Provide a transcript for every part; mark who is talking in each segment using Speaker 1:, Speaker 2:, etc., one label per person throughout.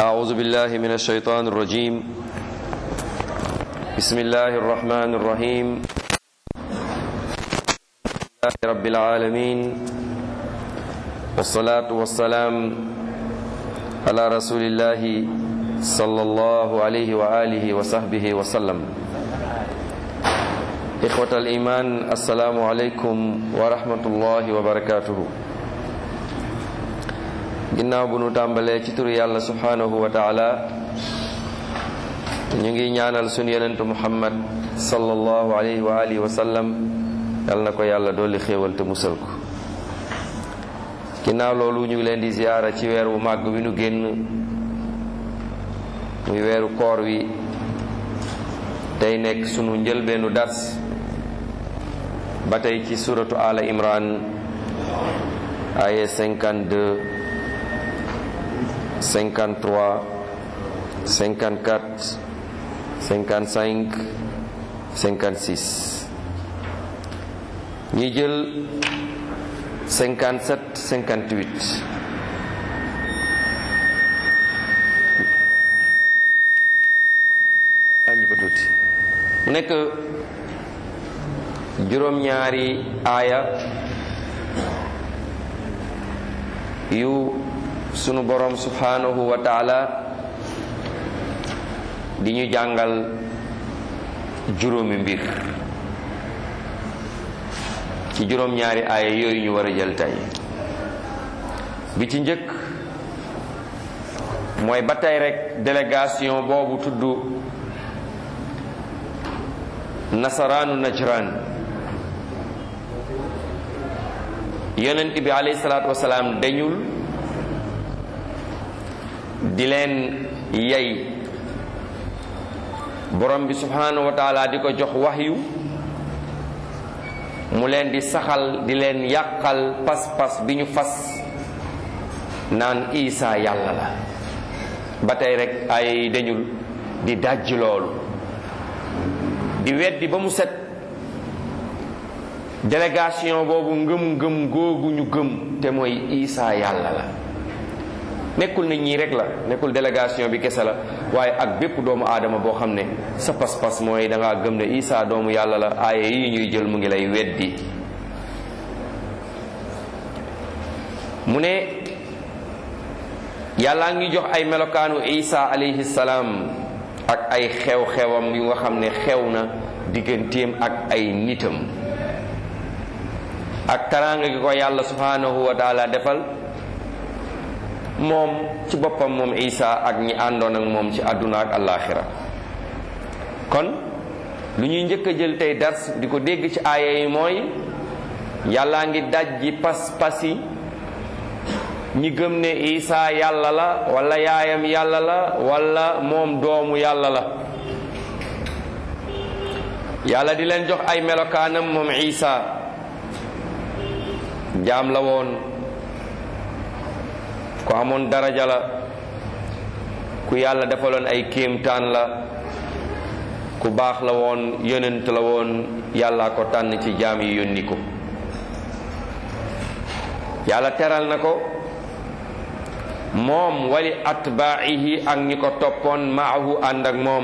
Speaker 1: أعوذ بالله من الشيطان الرجيم بسم الله الرحمن الرحيم لله رب العالمين والصلاة والسلام على رسول الله صلى الله عليه وآله وصحبه وسلم إخوة الإيمان السلام عليكم ورحمة الله وبركاته ginnaaw bu nu tàmbalee ci turu yàlla subhanahu wa taala ñu ngi ñaanal sunu yenentu muhammad sallallahu alayhi wa alihi wa sallam yal na ko yàlla dolli xéewal te musal ko ginnaaw loolu ñu ngi leen di ziyaara ci weer wu màgg wi nu génn muy weeru koor wi tey nekk sunu njëlbeenu dars ba tey ci suratu ala imran aye 52 53 54 55 56 ñi jël 57 58 añu ko tuuti mu nekk juróom-ñaari aaya yu sunu borom subhanahu wa taala di ñu jàngal juróomi mbir ci juróom-ñaari aaya yooyu ñu war a jël tey bi ci njëkk mooy ba tey rek délégation boobu tudd nasaraanu najran yonent bi alayhi salaatu wasalaam dañul di leen yay borom bi subhanahu wa taala di ko jox waxyu mu leen di saxal di leen yàqal pas-pas bi ñu fas naan isa yàlla la ba tey rek ay dañul di dajj loolu di weddi ba mu set délégation boobu ngëm-ngëm googu ñu gëm te mooy isa yàlla la nekkul na ñii rek la nekkul délégation bi kese la waaye ak bépp doomu aadama boo xam ne sa pas-pas mooy da ngaa gëm ne Isa doomu yàlla la aaye yi ñuy jël mu ngi lay weddi mu ne yàllaa ngi jox ay melokaanu Isa alayhi salaam ak ay xew-xewam yu nga xam ne xew na digganteem ak ay nitam ak taraanga gi ko yàlla subhanahu wa taala defal moom ci boppam moom isa ak ñi àndoon ak moom ci àdduna ak àllaaxira kon lu ñuy njëkk a jël tey dars di ko dégg ci aaya yi mooy yàllaa ngi dajji pas-pasi ñi gëm ne isa yàlla la wala yaayam yàlla la wala moom doomu yàlla la yàlla di leen jox ay melokaanam moom isa jaam la woon ku amoon daraja la ku yàlla defaloon ay kéemtaan la ku baax la woon yonent la woon yàlla ko tànn ci jaam yi yónni ko yàlla teral na ko moom wali atbaa'ihi ak ñi ko toppoon maahu ànd ak moom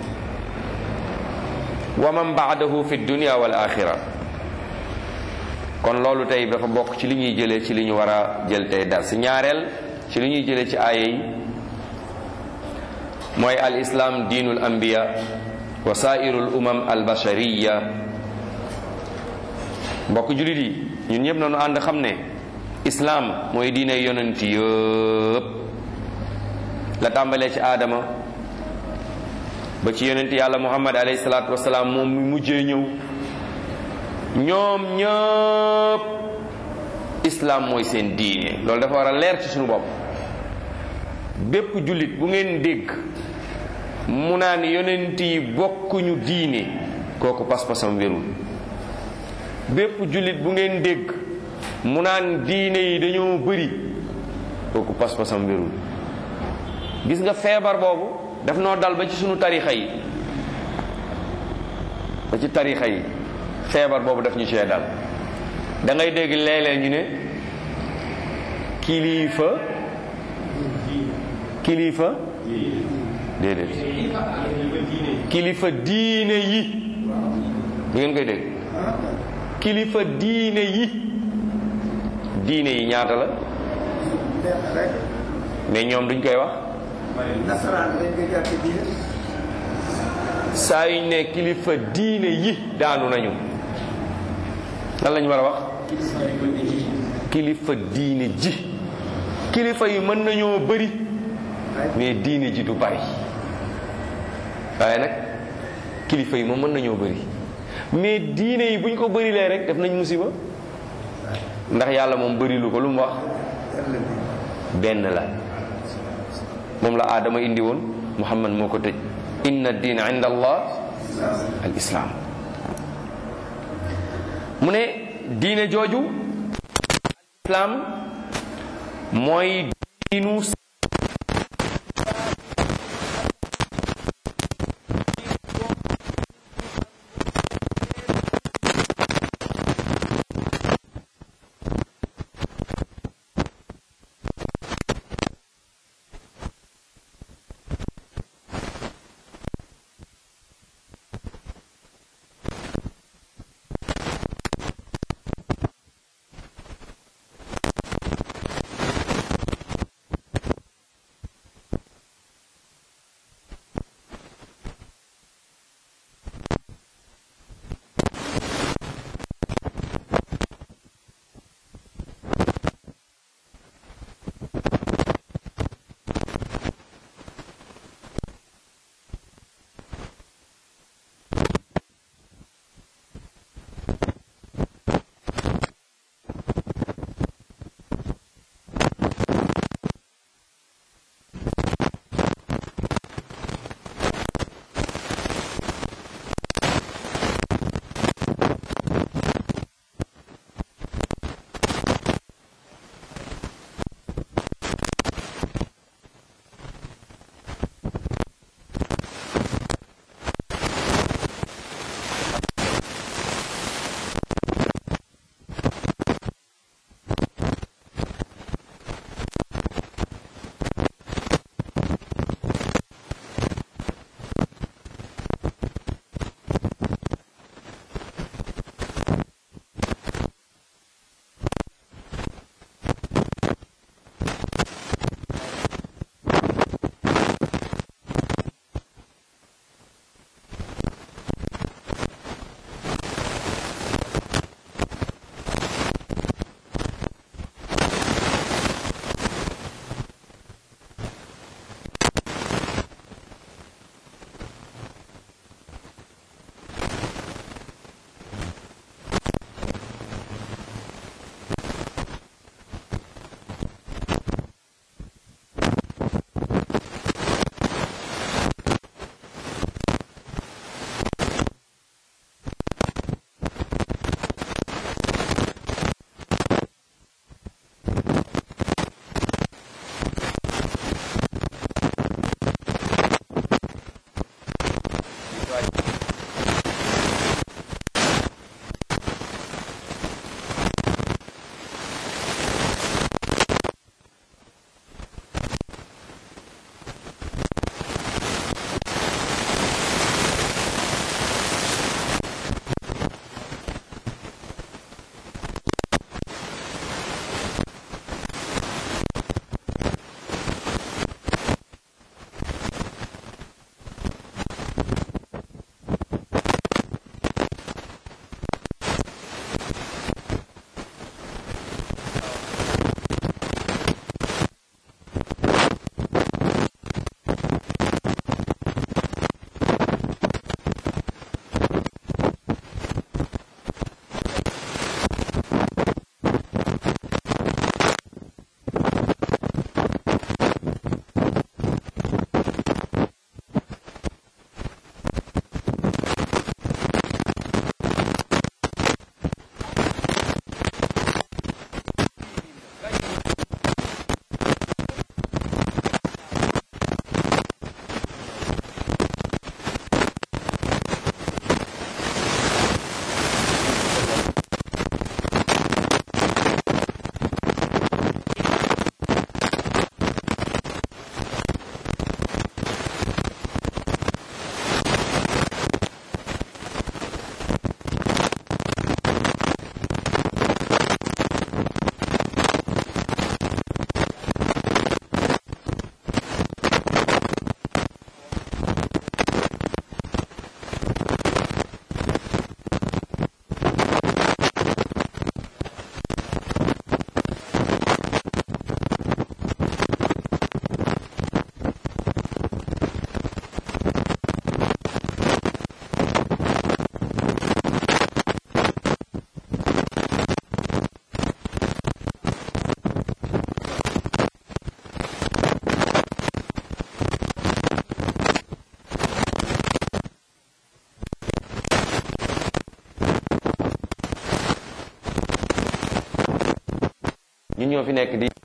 Speaker 1: wa man baadahu fi dunia wal axira kon loolu tey dafa bokk ci li ñuy jëlee ci li ñu war a jël tey dar si ñaareel ci li ñuy jëlee ci aaya yi mooy al islam diinul anbiya wa saairul umam al bashariya mbokk jullit yi ñun ñëpp nañu ànd xam ne islaam mooy diine yonent yëpp la tàmbalee ci aadama ba ci yonent yàlla muhammad alayhi salaatu wasalaam moom mu mujjee ñëw ñoom ñëpp islam mooy seen diine loolu dafa war a leer ci suñu bopp bépp jullit bu ngeen dégg mu naan yonent yi bokkuñu diine kooku pas-pasam wérul bépp jullit bu ngeen dégg mu naan diine yi dañoo bëri kooku pas-pasam wérul gis nga feebar boobu daf noo dal ba ci sunu tarixa yi ba ci tarixa yi feebar boobu daf ñu see dal da ngay dégg léeg-léeg ñu ne kilifa kilifa déedéet kilifa diine yi bu ngeen koy dégg kilifa diine yi diine yi ñaata la mais ñoom duñ koy wax
Speaker 2: nasaraan dañ koy jàppe diine
Speaker 1: saa yuñ ne kilifa diine yi daanu nañu lan lañ war a wax kilifa diine ji kilifa yi mën nañoo bëri mais diine ji du bari waaye nag kilifa yi moom mën nañoo bëri mais diine yi buñ ko bërilee rek def nañ musiba ndax yàlla moom bëri lu ko lu mu wax benn la moom la aadama indi woon muhammad moo ko tëj inna diina inda allah al islaam mu ne diine jooju islaam mooy diinu ñoo fi nekk di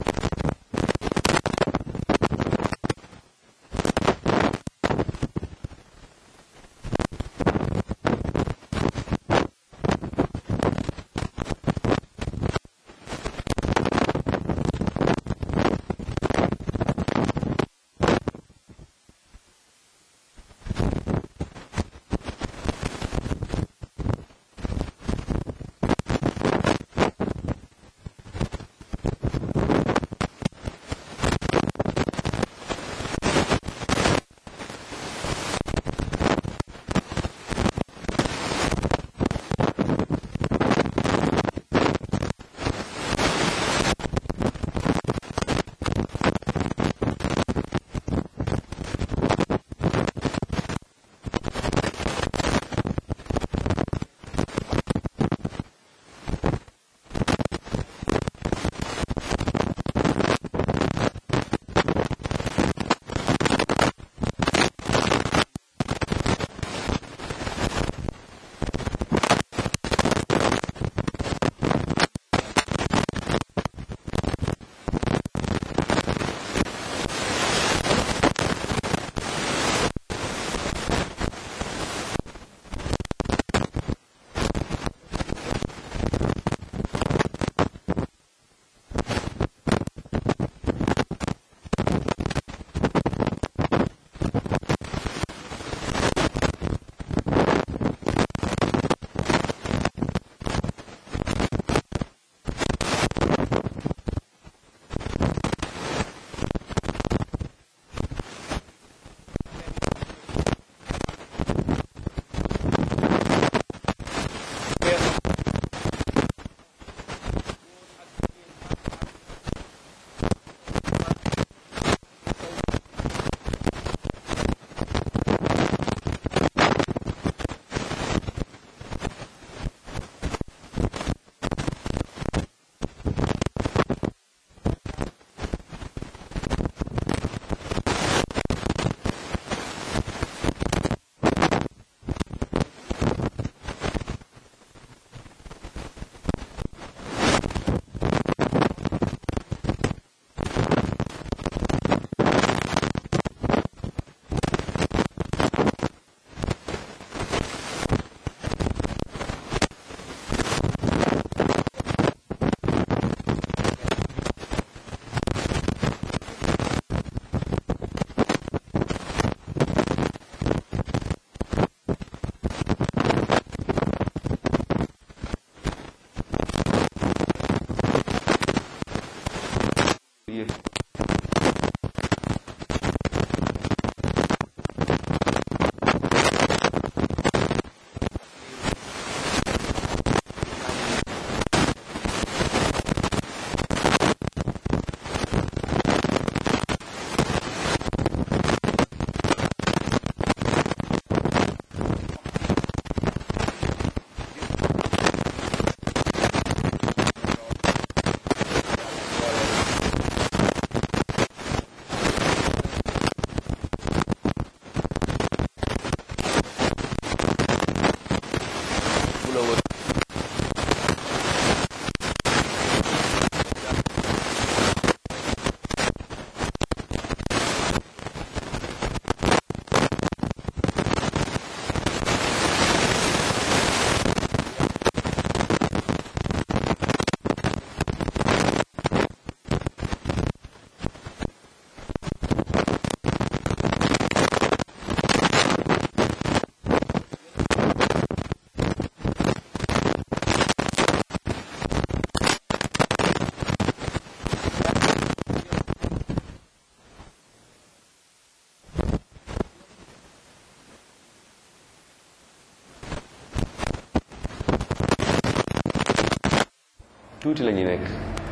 Speaker 1: tuuti la ñu nekk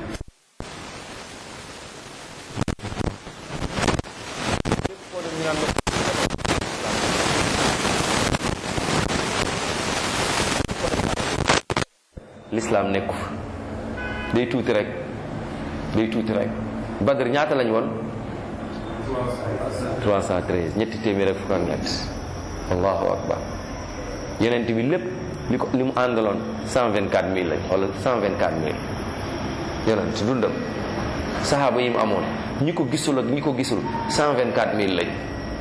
Speaker 1: lislaam nekku fa day tuuti rek day tuuti rek badr ñaata lañ woon 313 ñetti téeméer ak fukk ak ñett allahu akbar yenent bi lépp li ko li mu àndaloon 124000 lañ wala 124000 yonent dundam saxaaba yi mu amoon ñi ko gisul ak ñi ko gisul cent vingt quatre mille lañ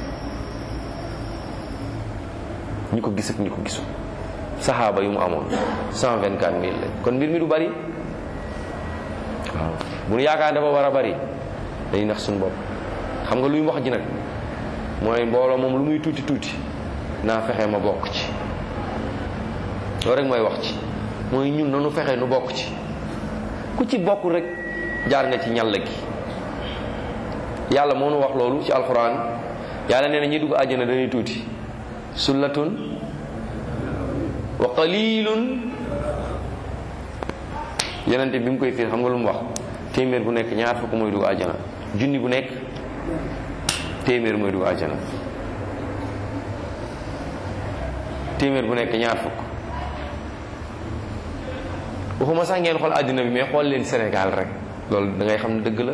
Speaker 1: ñi ko gis ak ñi ko gisul saxaaba yi mu amoon cent vingt quatre mille lañ kon mbir mi du bari waaw bu nu yaakaar dafa war a bari dañuy nax suñu bopp xam nga luy wax ji nag mooy mbooloo moom lu muy tuuti tuuti naa fexe ma bokk ci loolu rek mooy wax ci mooy ñun nanu fexe nu bokk ci ku ci bokkul rek jaar nga ci ñàll gi yàlla moo nu wax loolu ci alxuraan yàlla nee na ñi dugg àjjana dañuy tuuti sullatun wa qalilun yonente bi mu koy fiir xam nga lu mu wax téeméer bu nekk ñaar fukk mooy dugg àjjana junni bu nekk téeméer mooy dugg àjjana téeméer bu nekk ñaar fukk waxuma sax ngeen xool àddina bi mais xool leen Sénégal rek loolu da ngay xam ne dëgg la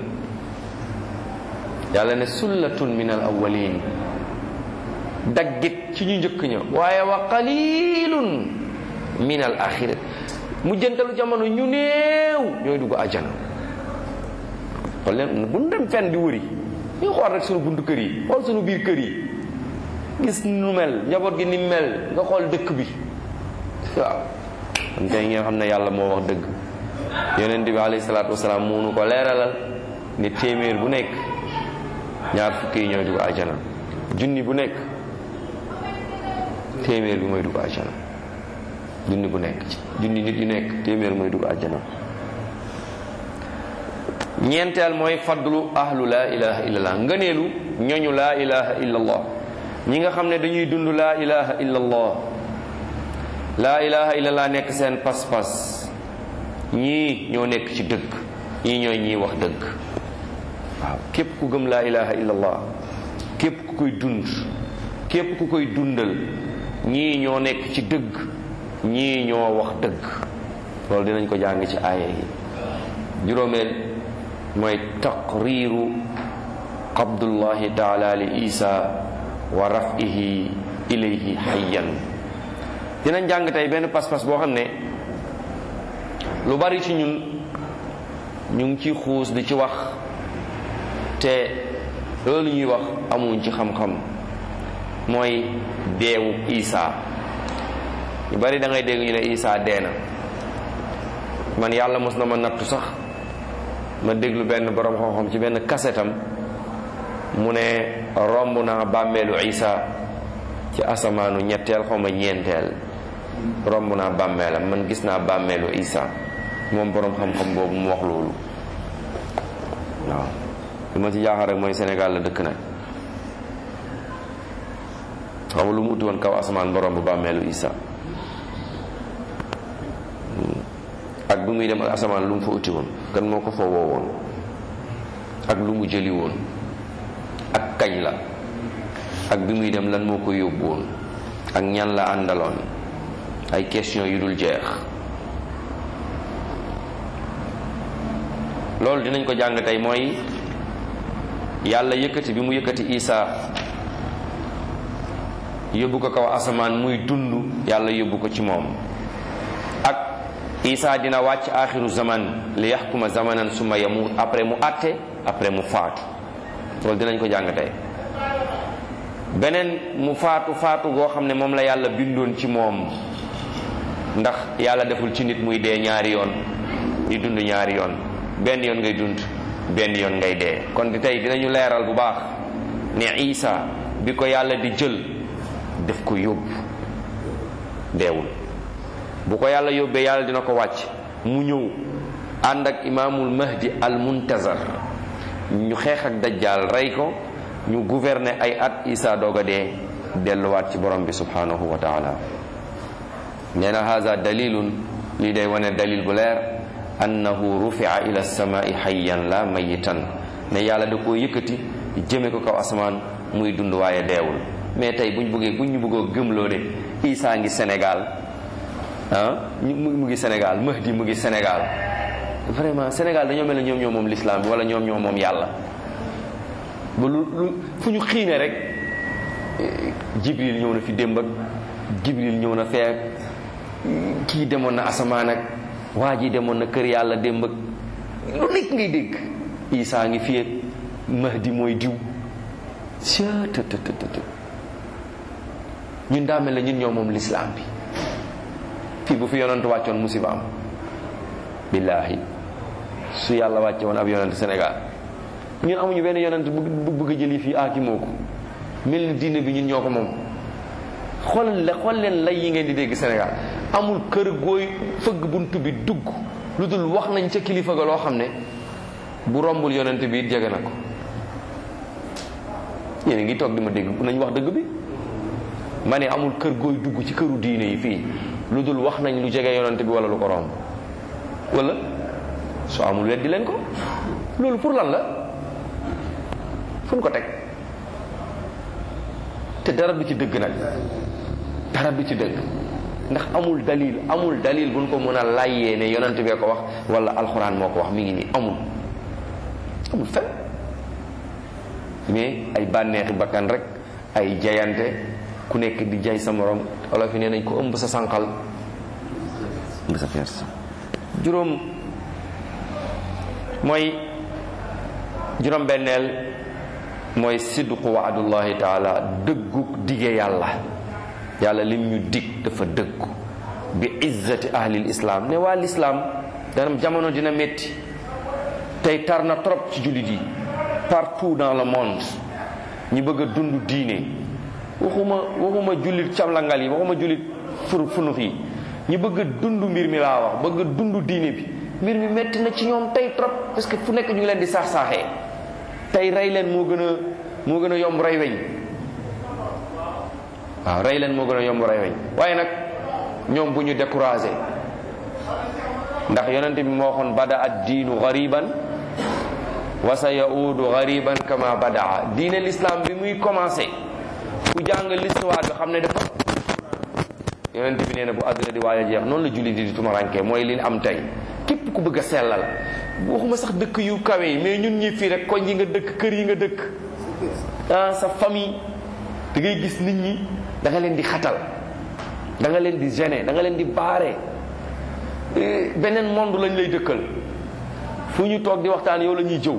Speaker 1: yàlla ne sullatun min al awwalin daggit ci ñu njëkk ña waaye wa qalilun min al axirat mujjantalu jamono ñu néew ñooy dugg àjjana xool leen bu ñu dem fenn di wëri ñu xool rek sunu buntu kër yi xool sunu biir kër yi gis nu mel njaboot gi ni mel nga xool dëkk bi waaw kon tey ngeen xam ne yàlla moo wax dëgg yonent bi alayhi salaatu wasalaam moo nu ko leeralal ni téeméer bu nekk ñaar fukki yi ñooy dugg àjjana junni bu nekk téeméer bi mooy dugg àjjana junni bu nekk ci junni nit yu nekk téeméer mooy dugg àjjana ñeenteel mooy fadlu ahlu laa ilaha illallah ngëneelu ñoñu laa ilaha illallah ñi nga xam ne dañuy dund laa ilaha illallah laa ilaha illallah nekk seen pas-pas ñii ñoo nekk ci dëgg ñii ñooy ñii wax dëgg waaw képp ku gëm laa ilaha illallah képp ku koy dund képp ku koy dundal ñii ñoo nekk ci dëgg ñii ñoo wax dëgg loolu dinañ ko jàng ci aaya yi juróomeel mooy taqriiru qabdullahi taala li isa wa rafihi ilayhi hayyan dinañ jàng tey benn pas-pas boo xam ne lu bari ci ñun ñu ngi ci xuus di ci wax te loolu ñuy wax amuñ ci xam-xam mooy deewu isa ñu bari da ngay dégg ñu ne isa dee na man yàlla mos na ma nattu sax ma déglu benn borom xam-xam ci benn kasetam mu ne romb naa bàmmeelu isa ci asamaanu ñetteel xaw ma ñeenteel romb naa bàmmeelam man gis naa bàmmeelu isa moom borom xam-xam boobu mu wax loolu waaw li ma ci jaaxal rek mooy Sénégal la dëkk nag xam lu mu uti woon kaw asamaan borom bu bàmmeelu isa ak bi muy dem ak asamaan lu mu fa uti woon kan moo ko fa woo woon ak lu mu jëli woon ak kañ la ak bi muy dem lan moo ko yóbbu woon ak ñan la àndaloon ay question yu dul jeex loolu dinañ ko jàng tey mooy yàlla yëkkati bi mu yëkkati Isa yóbbu ko kaw asamaan muy dund yàlla yóbbu ko ci moom ak Isa dina wàcc axiru zaman li yaxkuma zamanan suma yamut après mu àtte après mu faatu loolu dinañ ko jàng tey beneen mu faatu faatu goo xam ne moom la yàlla bindoon ci moom ndax yàlla deful ci nit muy dee ñaari yoon di dund ñaari yoon benn yoon ngay dund benn yoon ngay dee kon di tey dinañu leeral bu baax ne Isa bi ko yàlla di jël def ko yóbbu deewul bu ko yàlla yóbbee yàlla dina ko wàcc mu ñëw ànd ak imaamul mahdi al muntazar ñu xeex ak dajjal rey ko ñu gouverner ay at Isa doog a dee delluwaat ci borom bi subhanahu wa taala nee na haza dalilun lii day wane dalil bu leer annahu rufia ila samai hayyan la mayitan ne yàlla da koo yëkkati jëme ko kaw asamaan muy dund waaye deewul mais tey buñ bëggee buñ ñu bëggoo gëmloo ne Isa ngi Sénégal ah mu ngi Sénégal Mahdi mu ngi Sénégal vraiment Sénégal dañoo mel ne ñoom ñoo moom l'islam bi wala ñoom ñoo moom yàlla ba lu lu fu ñu xiine rek Jibril ñëw na fi démb ak Jibril ñëw na feek kii demoon na asamaan ak waa ji demoon na kër yàlla démb ak lu nekk ngay dégg Isaa ngi fi Mahdi mooy diw cttt ñun daa mel ne ñun ñoo moom lislaam bi fii bu fi yonent wàccoon musiba am billaahi su yàlla wàcce woon ab yonent Sénégal ñun amuñu benn yonent bu bëgg a jëli fii aaki moo ko mel ni diine bi ñun ñoo ko moom xool la xool leen lay yi ngeen di dégg Sénégal amul kër gooy fëgg bunt bi dugg lu dul wax nañ ca kilifa ga loo xam ne bu rombul yonent bi it jege na ko yéen a ngi toog di ma dégg nañ wax dëgg bi ma ne amul kër gooy dugg ci këru diine yi fii lu dul wax nañ lu jege yonent bi wala lu ko romb wala soo amul weddi leen ko loolu pour lan la fu ñu ko teg te dara du ci dëgg nag dara du ci dëgg ndax amul dalil amul dalil buñ ko mën a layyee ne yonent bee ko wax wala alxuraan moo ko wax mi ngi nii amul amul fen mais ay bànneexi bakkan rek ay jayante ku nekk di jay sa morom wala fi nee nañ ko ëmb sa sànqal ëmb sa fees juróom mooy juróom benneel mooy sidqu waadullahi taala dëggu dige yàlla yàlla lim ñu dig dafa dëggu bi izzati ahlil islam ne waa lislaam danam jamono dina metti tey tar na trop ci jullit yi partout dans le monde ñi bëgg a dund diine waxuma waxuma jullit camlangal yi waxuma jullit fur funux yi ñi bëgg a dund mbir mi laa wax bëgg a dund diine bi mbir mi metti na ci ñoom tey trop parce que fu nekk ñu ngi leen di saax saaxee tey rey leen moo gën a moo gën a yomb rey weñ waaw rey leen moo gën a yomb rey weñ waaye nag ñoom bu ñu découragé ndax yonent bi moo waxoon bada ad diinu gariban wa sa yaudu gariban kama badaa diine l'islam bi muy commencé ku jàng l'histoire bi xam ne dafa yonent bi nee na bu àdduna di waaj a jeex noonu la julli di di tumaranke mooy li am tey képp ku bëgg a sellal waxuma sax dëkk yu kawe yi mais ñun ñi fii rek koñ yi nga dëkk kër yi nga dëkk ah sa famille da ngay gis nit ñi da nga leen di xatal da nga leen di gêner da nga leen di baare beneen monde lañ lay dëkkal fu ñu toog di waxtaan yow la ñuy jëw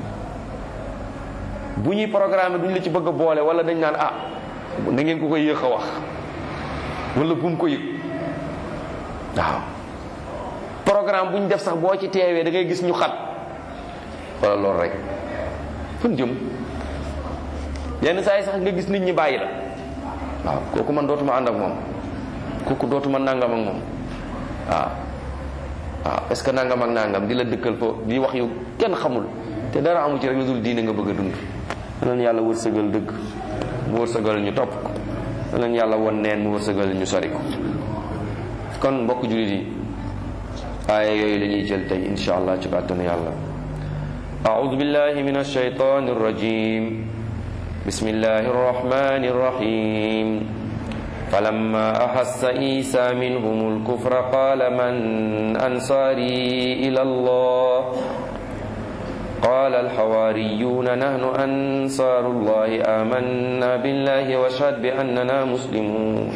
Speaker 1: bu ñuy programme duñ la ci bëgg a boole wala dañ naan ah da ngeen ko koy yéex a wax wala bu mu ko yëg waaw programme bu ñu def sax boo ci teewee da ngay gis ñu xat wala loolu rek fu ñu jëm yenn saa yi sax nga gis nit ñi bàyyi la waaw kooku man dootuma ànd ak moom kooku dootuma nangam ak moom waaw waaw est-ce que nangam ak nangam di la dëkkal fo di wax yu kenn xamul te dara amu ci rek lu dul diine nga bëgg a dund leen yàlla wërsëgal dëgg mu wërsëgal ñu topp ko leen yàlla won neen mu wërsëgal ñu sori ko kon mbokk jullit yi aaya yooyu la ñuy jël tey insha allah ci kàttanu yàlla أعوذ بالله من الشيطان الرجيم بسم الله الرحمن الرحيم فلما أحس عيسى منهم الكفر قال من أنصاري إلى الله قال الحواريون نحن أنصار الله آمنا بالله واشهد بأننا مسلمون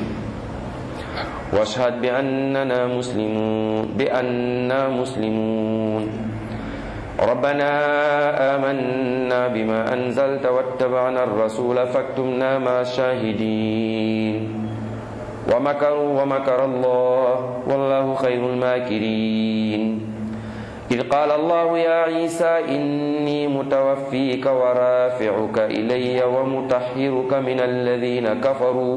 Speaker 1: واشهد بأننا مسلمون بأننا مسلمون ربنا آمنا بما أنزلت واتبعنا الرسول فاكتمنا مع الشاهدين ومكروا ومكر الله والله خير الماكرين إذ قال الله يا عيسى إني متوفيك ورافعك إلي ومطهرك من الذين كفروا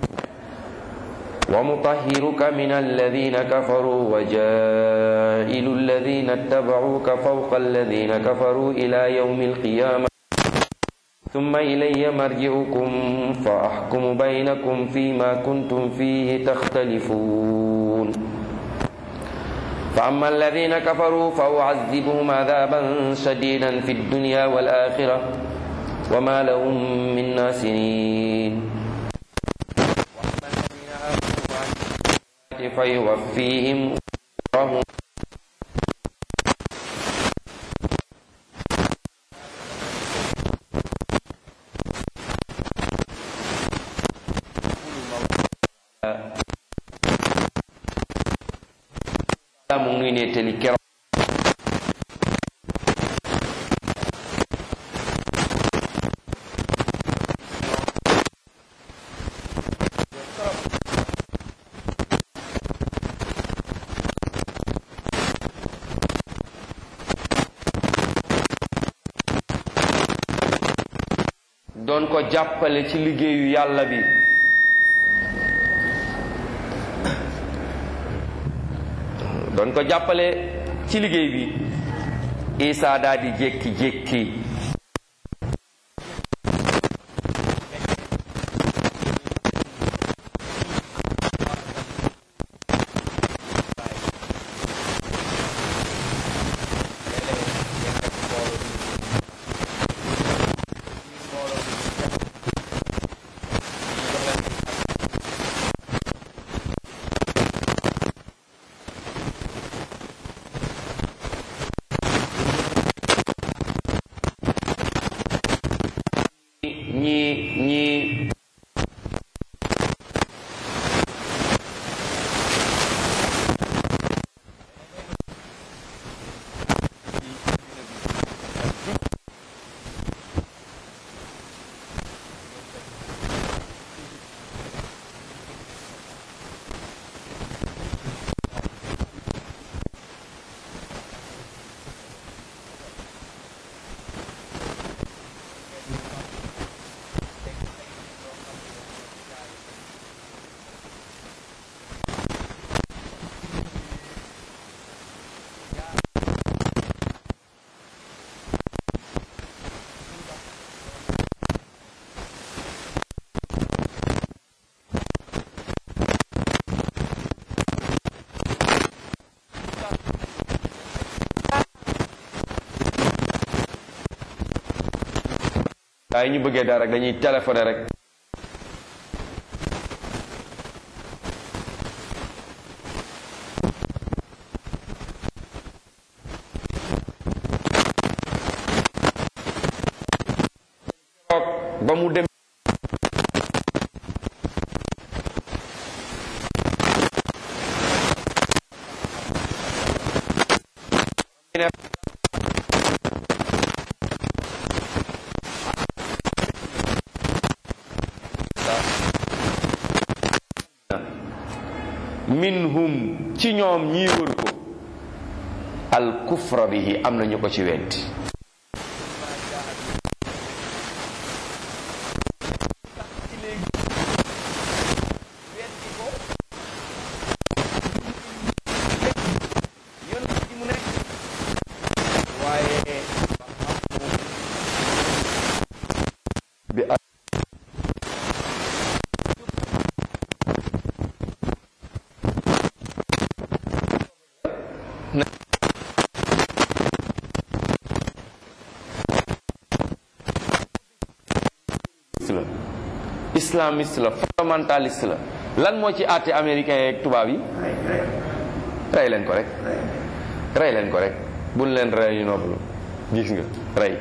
Speaker 1: ومطهرك من الذين كفروا وجائل الذين اتبعوك فوق الذين كفروا إلى يوم القيامة ثم إلي مرجعكم فأحكم بينكم فيما كنتم فيه تختلفون فأما الذين كفروا فأعذبهم عذابا شديدا في الدنيا والآخرة وما لهم من ناصرين فيوفيهم أجورهم mu ngi nettali keroog doon ko jàppale ci liggéeyu yàlla bi doon ko jàppale ci liggéey bi Isa daal di jékki-jékki ñi ñi waaye ñu bëggee dara rek dañuy téléphoné rek ba mu dem minhum ci ñoom ñii wër ko al kufra bihi am na ñu ko ci weddi bi la islamiste la fondamentaliste la lan moo ci àtte américain yeeg tubaab yi rey leen ko rek rey leen ko rek buñ leen rey ñu noppalu gis nga rey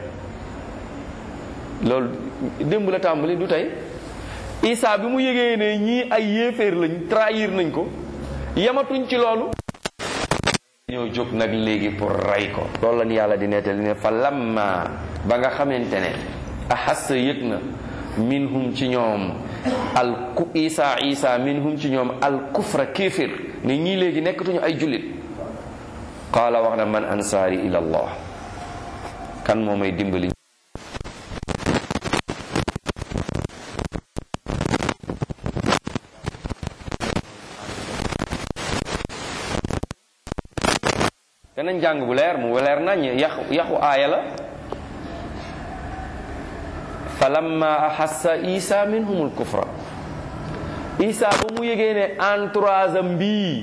Speaker 1: loolu démb la tàmbali du tey Isa bi mu yëgee ne ñii ay yéeféer lañ trahir nañ ko yamatuñ ci loolu ñoo jóg nag léegi pour rey ko loolu la ni yàlla di nettali ne fa lamma ba nga xamante ne ahassa yëg na minhum ci ñoom al ku isa isa minhum ci ñoom al kufra kéefir ne ñii léegi nekkatuñu ay jullit qaala wax na man ansaari ila allah kan moo may dimbali danañ jàng bu leer mu leer nañ yaxu yaxu aaya la falamma ahassa isa minhumul kufra isa ba mu yëgee ne entourage am bii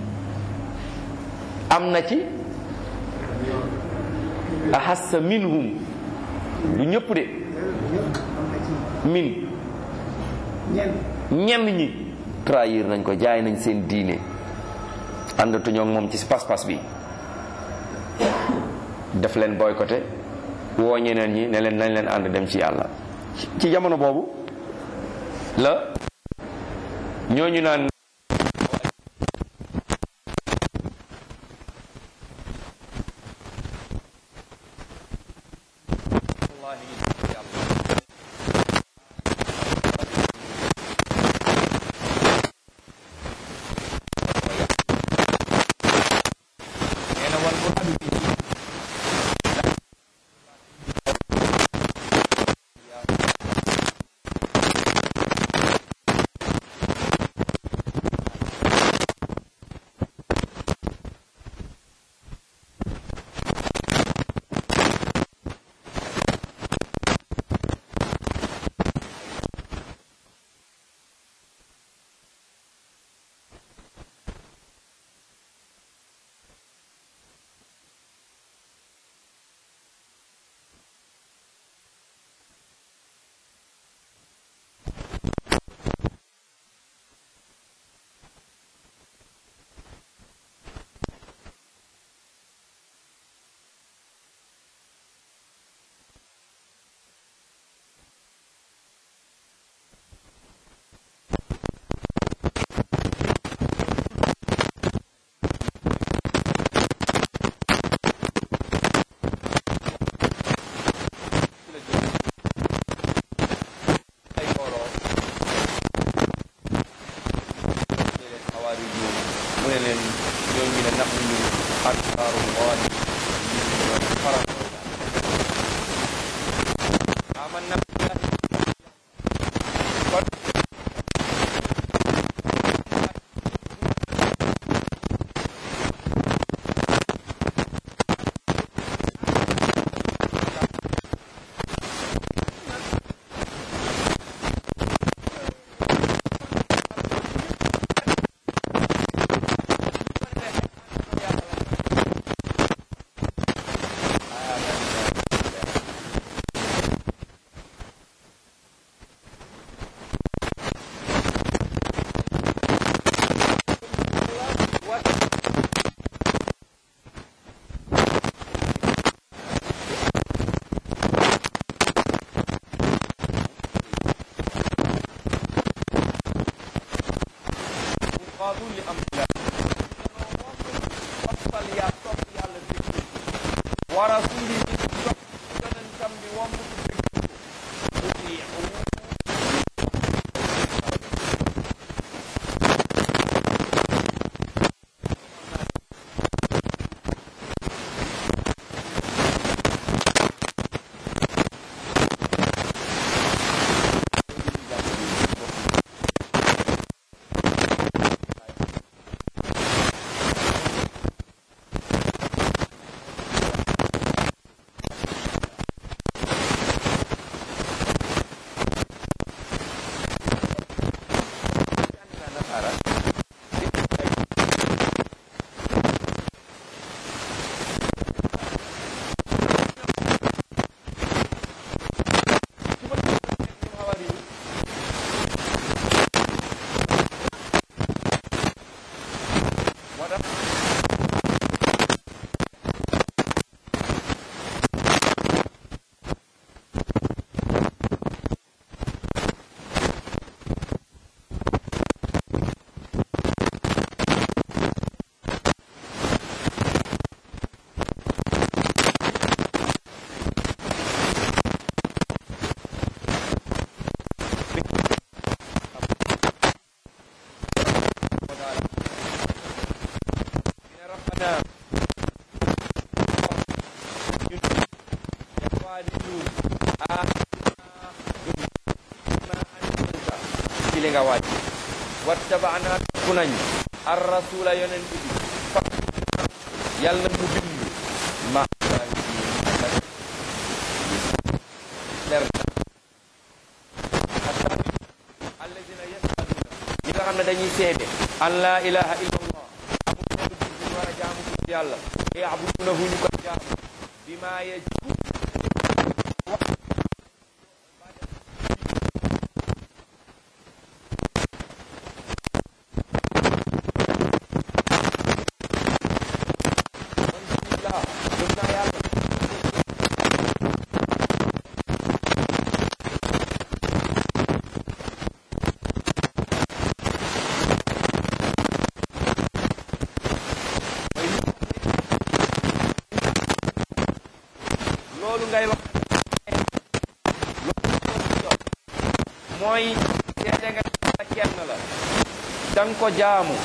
Speaker 1: am na ci ahassa minhum du ñëpp de min ñenn ñi trahir nañ ko jaay nañ seen diine àndatuñoo ak moom ci pas-pas bi def leen boycotté woo ñeneen ñi ne leen nañ leen ànd dem ci yàlla ci jamono boobu la ñooñu naan qaadu li amrillah toppal yaa topp yàlla déglu wa rasuli bi topp yonentam bi womb ko déglu ko utiiu ربنا يقالون ci li nga wàcc wattabaana ku nañ ar rasula yonent bi fa yàlla mu bind ma leer alladina yasaduna ñi nga xam ne dañuy seede an la ilaha illa allah amul benn buur bu ñu war a jaamu bu yàlla yaabudunahu ñu ko jaamu bima yajibu loolu ngay wax mooy seede nga la kenn la danga ko jaamu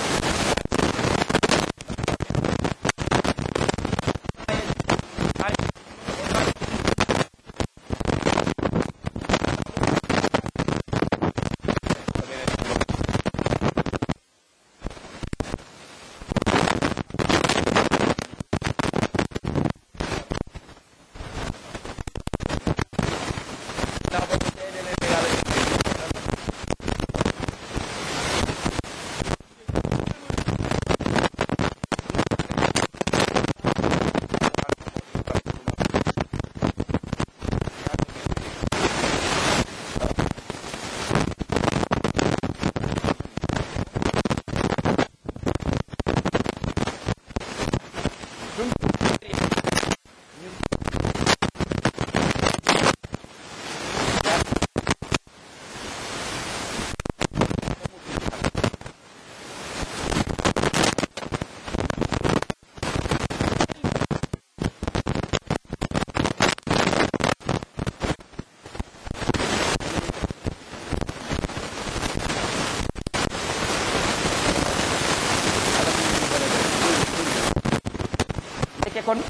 Speaker 1: fekke kon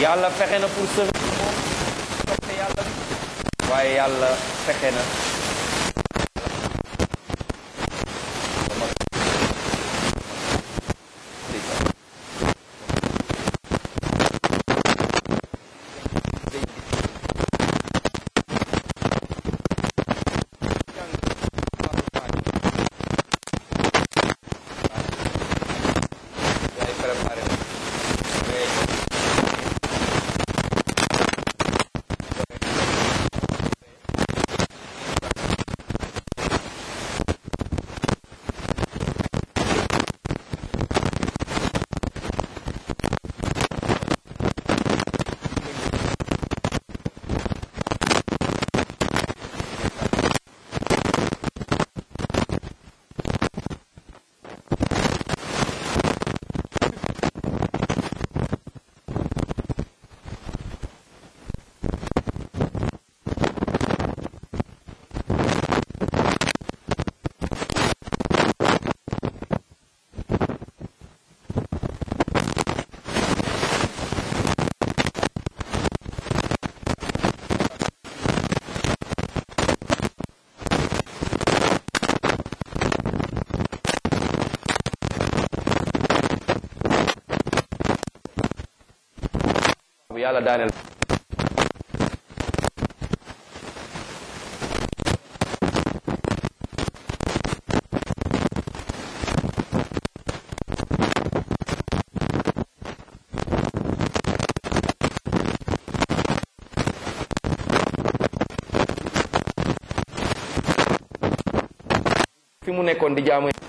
Speaker 1: yàlla fexe na pour sauver moom toppe yàlla waaye yàlla fexe na bu yàlla daaneel fi mu nekkoon di jaamu